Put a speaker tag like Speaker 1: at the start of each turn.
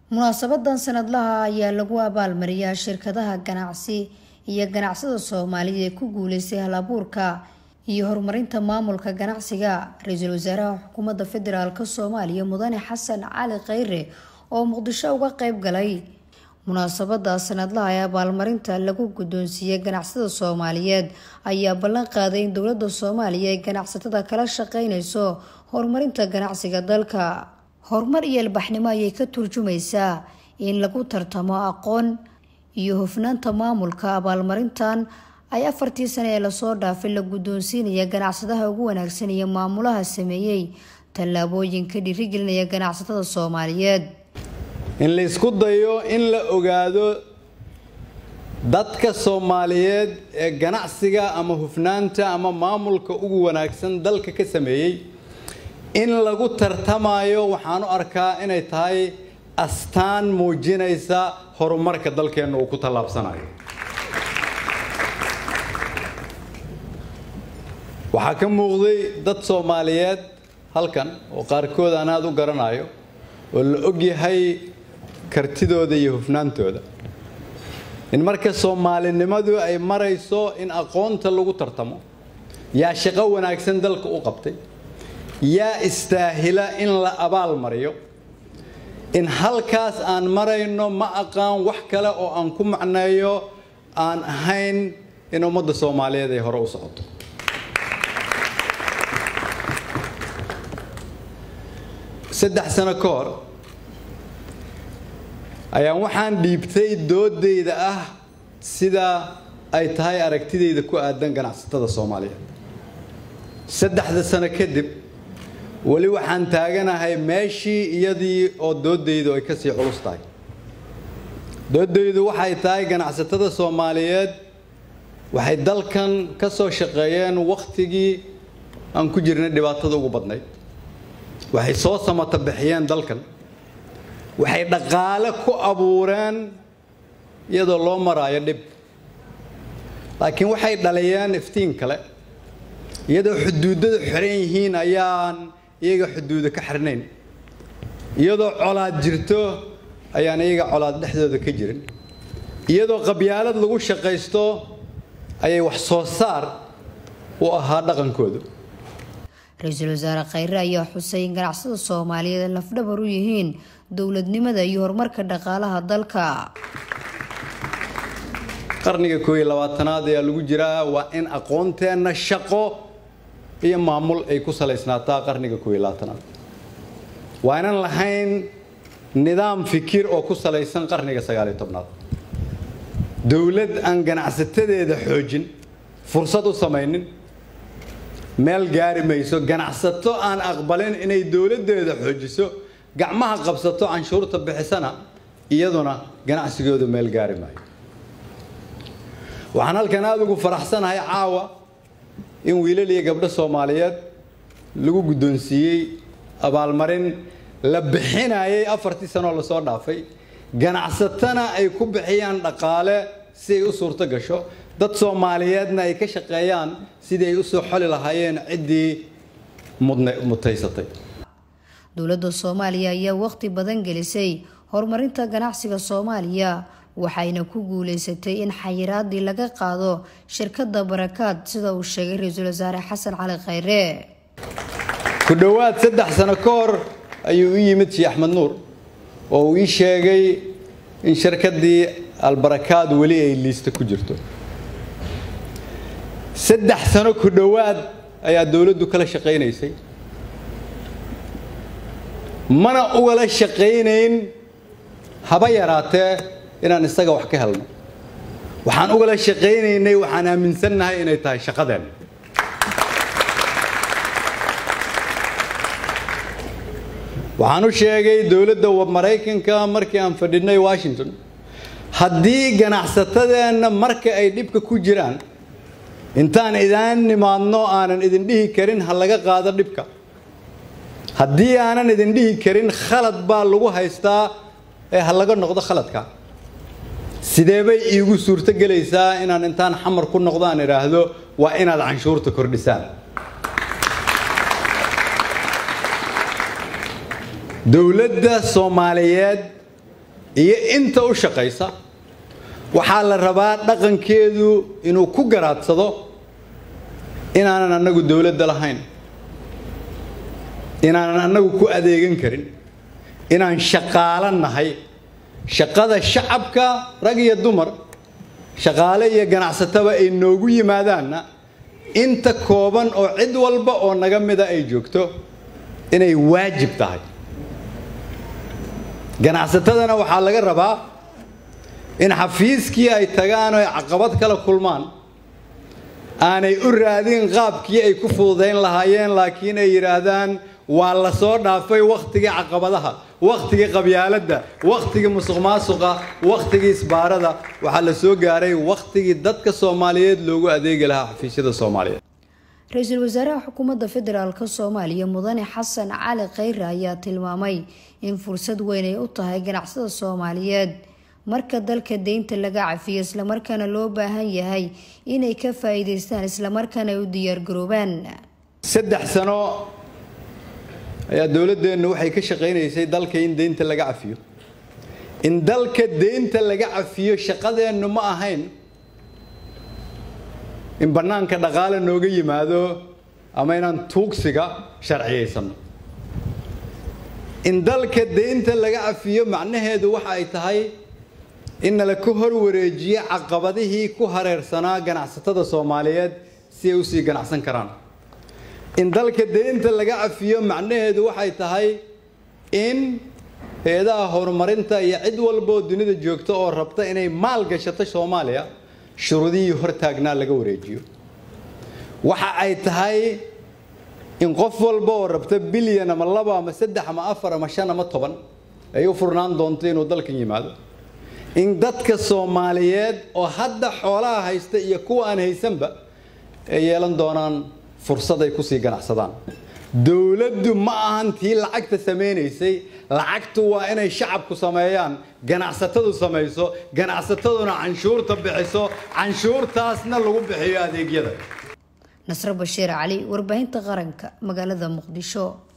Speaker 1: munaasabadan sanadlaha ayaa lagu abaalmariyaa shirkadaha ganacsi iyo ganacsada soomaaliya ee ku guuleystay hal-abuurka iyo horumarinta maamulka ganacsiga ra-iisul wasaaraha xukuumadda federaalk soomaaliya mudane xasan cali kheyre oo muqdisho uga qeyb galay munaasabada sanadlaha ee abaalmarinta lagu guddoonsiiyey ganacsada soomaaliyeed ayaa ballan qaaday in dowladda soomaaliya ay ganacsatada kala shaqeyneyso horumarinta ganacsiga dalka horumar iyo ilbaxnimo ayay ka turjumaysaa in lagu tartamo aqoon iyo hufnaanta maamulka abaalmarintan ay afartii sane ee lasoo dhaafay la guddoonsiinaya ganacsadaha ugu wanaagsan iyo maamulaha sameeyey tallaabooyinka dhiirigelinaya ganacsatada soomaaliyeed
Speaker 2: in la isku dayo in la ogaado dadka soomaaliyeed ee ganacsiga ama hufnaanta ama maamulka ugu wanaagsan dalka ka sameeyey in lagu tartamayo waxaan u arkaa inay tahay astaan muujinaysa horumarka dalkeenna uu ku tallaabsanayo waxaa ka muuqday dad soomaaliyeed halkan oo qaarkood aan aada u garanayo oo la ogyahay kartidooda iyo hufnaantooda in marka soomaalinimadu ay marayso in aqoonta lagu tartamo yaa shaqo wanaagsan dalka u qabtay yaa istaahila in la abaal mariyo in halkaas aan marayno ma aqaan wax kale oo aan ku macneeyo aan ahayn in ummadda soomaaliyeed ay hore u socoto saddex sano ka hor ayaan waxaan dhiibtay doodayda ah sida ay tahay aragtidayda ku aadan ganacsatada soomaaliyeed saddexda sano kadib weli waxaan taaganahay meeshii iyadii oo doodaydu ay kasii culus tahay doodaydu waxay tahay ganacsatada soomaaliyeed waxay dalkan ka soo shaqeeyeen wakhtigii aan ku jirnay dhibaatada ugu badnayd waxay soo samata bixiyeen dalkan waxay dhaqaale ku abuureen iyadoo loo maraayo dhib laakiin waxay dhaliyeen iftiin kale iyadoo xuduudada xiran yihiin ayaan iyaga xuduuda ka xirnayn iyadoo colaad jirto ayaan iyaga colaad dhexdooda ka jirin iyadoo qabyaalad lagu shaqaysto ayay wax soo saar u ahaa dhaqankoodu
Speaker 1: ra-iisul wasaare kheyre ayaa xusay in ganacsada soomaaliyeed ay lafdhabar u yihiin dowladnimada iyo horumarka dhaqaalaha dalka
Speaker 2: qarniga kooiyo labaatanaad ayaa lagu jiraa waa in aqoonteenna shaqo iyo maamul ay ku salaysnaataa qarniga kooiyo labaatanaad waa inan lahayn nidaam fikir oo ku salaysan qarniga sagaaliyo tobnaad dowlad aan ganacsatadeeda xoojin fursad u samaynin meel gaari mayso ganacsato aan aqbalin inay dowladdeeda xoojiso gacmaha qabsato canshuurta bixisana iyaduna ganacsigooda meel gaari maayo waxaan halkan aada ugu faraxsanahay caawa in wiilal iyo gabdho soomaaliyeed lagu guddoonsiiyey abaalmarin la bixinayay afartii sanoo lasoo dhaafay ganacsatana ay ku bixiyaan dhaqaale si ay u suurto gasho dad soomaaliyeedna ay ka shaqeeyaan sidii ay usoo xoli lahaayeen ciddii mutaysatay
Speaker 1: dowladda soomaaliya ayaa waqti badan gelisay horumarinta ganacsiga soomaaliya waxayna ku guuleysatay in xayiraadii laga qaado shirkadda barakaad sida uu sheegay ra-iisul wasaare xasan cali kheyre
Speaker 2: ku dhowaad saddex sano ka hor ayuu u yimid shii axmed nuur oo uu ii sheegay in shirkaddii albarakaad weli ay liista ku jirto saddex sano ku dhowaad ayaa dowladdu kala shaqaynaysay mana ugala shaqaynayn haba yaraatee inaan isaga wax ka helno waxaan ugala shaqaynaynay waxaan aaminsannahay inay tahay shaqadeenna waxaan u sheegay dowladda maraykanka markii aan fadhinay washington haddii ganacsatadeenna marka ay dhibka ku jiraan intaan idaan nimaadno aanan idin dhihi karin ha laga qaado dhibka haddii aanan idin dhihi karin khalad baa lagu haystaa ee ha laga noqdo khaladka sidee bay iigu suurto gelaysaa inaan intaan xamar ku noqdo aan idhaahdo waa inaad canshuurta kordhisaan dowladda soomaaliyeed iyo inta u shaqaysa waxaa la rabaa dhaqankeedu inuu ku garaadsado inaanan annagu dowladda lahayn inaanan annagu ku adeegan karin inaan shaqaalo nahay shaqada shacabka rag iyo dumar shaqaale iyo ganacsataba ay noogu yimaadaanna inta kooban oo cid walba oo naga mida ay joogto inay waajib tahay ganacsatadana waxaa laga rabaa in xafiiskii ay tagaan oo ay caqabad kala kulmaan aanay u raadin qaabkii ay ku fududayn lahaayeen laakiin ay yidhaahdaan waa la soo dhaafay wakhtigii caqabadaha wakhtigii qabyaaladda wakhtigii musuq maasuqa wakhtigii isbaarada waxaa la soo gaaray wakhtigii dadka soomaaliyeed loogu adeegi lahaa xafiisyada soomaaliyeed
Speaker 1: ra-iisul wasaaraha xukuumadda federaalk soomaaliya mudane xasan cali khayre ayaa tilmaamay in fursad weyn ay u tahay ganacsada soomaaliyeed marka dalka deynta laga cafiyo islamarkaana loo baahan yahay inay ka faa-iideystaan islamarkaana ay u diyaargaroobaan
Speaker 2: saddex sano ayaa dowladdeennu waxay ka shaqaynaysay dalka in deynta laga cafiyo in dalka deynta laga cafiyo shaqadeennu ma ahayn in bannaanka dhaqaale nooga yimaado ama inaan tuugsiga sharciyaysano in dalka deynta laga cafiyo macnaheedu waxa ay tahay in nala ka hor wareejiyo caqabadihii ku hareersanaa ganacsatada soomaaliyeed si ay usii ganacsan karaan in dalka deynta laga cafiyo macnaheedu waxay tahay in hay-adaha horumarinta iyo cid walbaoo dunida joogta oo rabta inay maal gashato soomaaliya shuruudihii hortaagnaa laga wareejiyo waxa ay tahay in qof walba oo rabta bilyan ama laba ama saddex ama afar ama shan ama toban ay u furnaan doonto inuu dalkan yimaado in dadka soomaaliyeed oo hadda xoolaha haysta iyo kuwa aan haysanba ay yeelan doonaan fursad ay kusii ganacsadaan dowladdu ma ahan tii lacagta samaynaysay lacagtu waa inay shacabku sameeyaan ganacsatadu samayso ganacsataduna canshuurta bixiso canshuurtaasna lagu bixiyo adeegyada
Speaker 1: nasro bashiir cali warbaahinta qaranka magaalada muqdisho